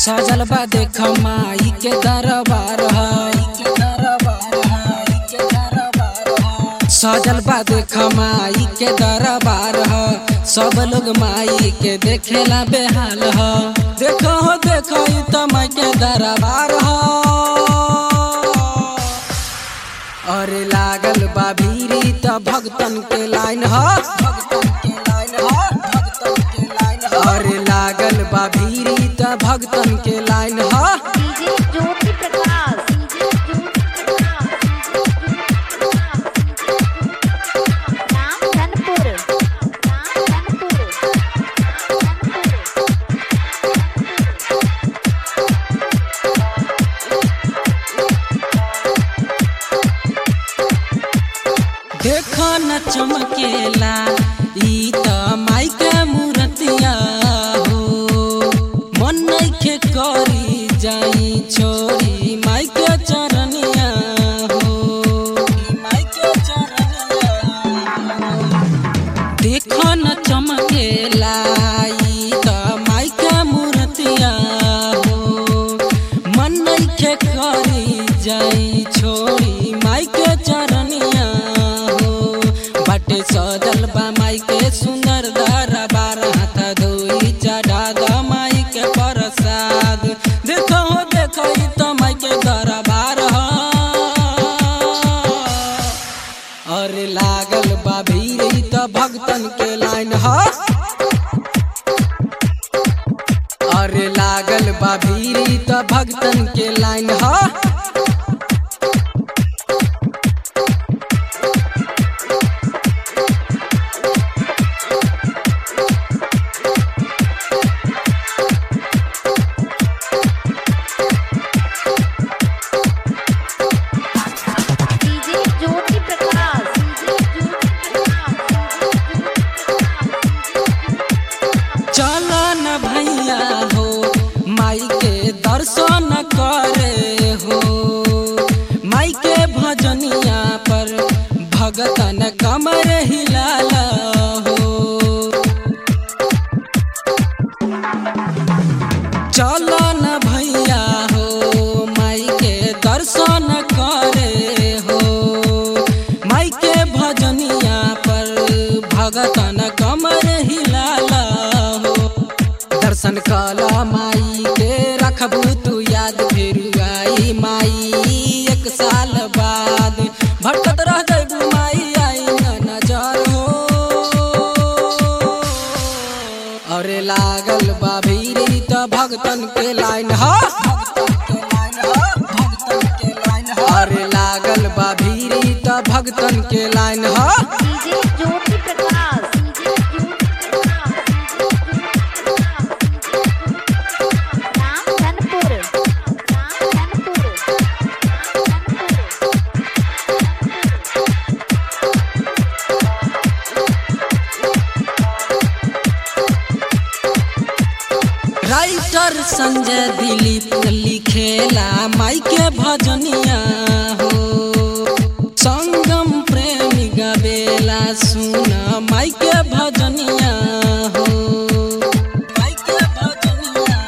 सजल बा देख माई के दरबार ह सजल बा देख माई के दरबार ह सब लोग माई के देखेला बेहाल ह देखो हो देखो ई त माई के दरबार ह अरे लागल बा भीरी त भगतन के लाइन ह अरे लागल बा भीरी त भगतन के लाइन ह डीजे ज्योति प्रकाश डीजे ज्योति प्रकाश नाम धनपुर नाम धनपुर देख न चमकेला ई त माई के मूर्तिया हो मन नइखे करी जाई छोरी माई के चरनिया हो माई के चरनिया देख न चमकेला ई त माई के मूर्तिया हो मन नइखे करी जाई छोरी माई के चरनिया हो बाटे सजल बा माई के सुंदर दरबार हाथ धोई चढ़ा द माई के प्रसाद देखो हो देखो ई त माई के दरबार ह अरे लागल बा भीड़ त भगतन के लाइन ह अरे लागल बा भीड़ त भगतन के लाइन ह डीजे ज्योति प्रकाश डीजे ज्योति चल न भैया हो माई के दर्शन करे हो माई के भजनिया पर भगतन कमर हिलाला हो चल न भैया हो माई के दर्शन करे हो माई के भजनिया पर भगतन कमर हिलाला हो दर्शन कला माई के रखबू तू याद फिर आई माई एक साल बाद भटकत रह जइबू माई आई न नजर हो अरे लागल बा भीरी त भगतन के लाइन ह अरे लागल बा भीरी त भगतन के लाइन ह डीजे ज्योति प्रकाश डीजे ज्योति नाम धनपुर नाम धनपुर राइटर संजय दिलीप लिखेला माई के भजनिया हो संगम प्रेमी गबेला सुन माई के भजनिया हो माई के भजनिया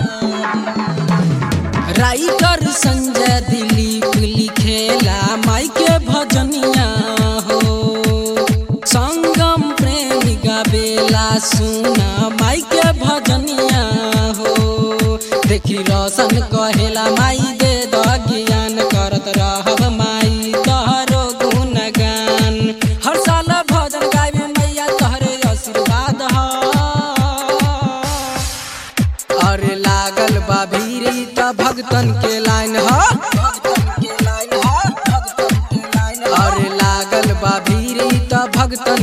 राइटर संजय दिलीप लिखेला माई के भजनिया हो संगम प्रेमी गबेला सुन माई के भजनिया हो देखी रोशन कहेला माई दे द ज्ञान करत रहब माई तोहरो गुणगान हर साल भजन गावे मैया तोहरे आशीर्वाद ह अरे लागल बा भीरी त भगतन के लाइन ह अरे लागल बा भीरी त भगतन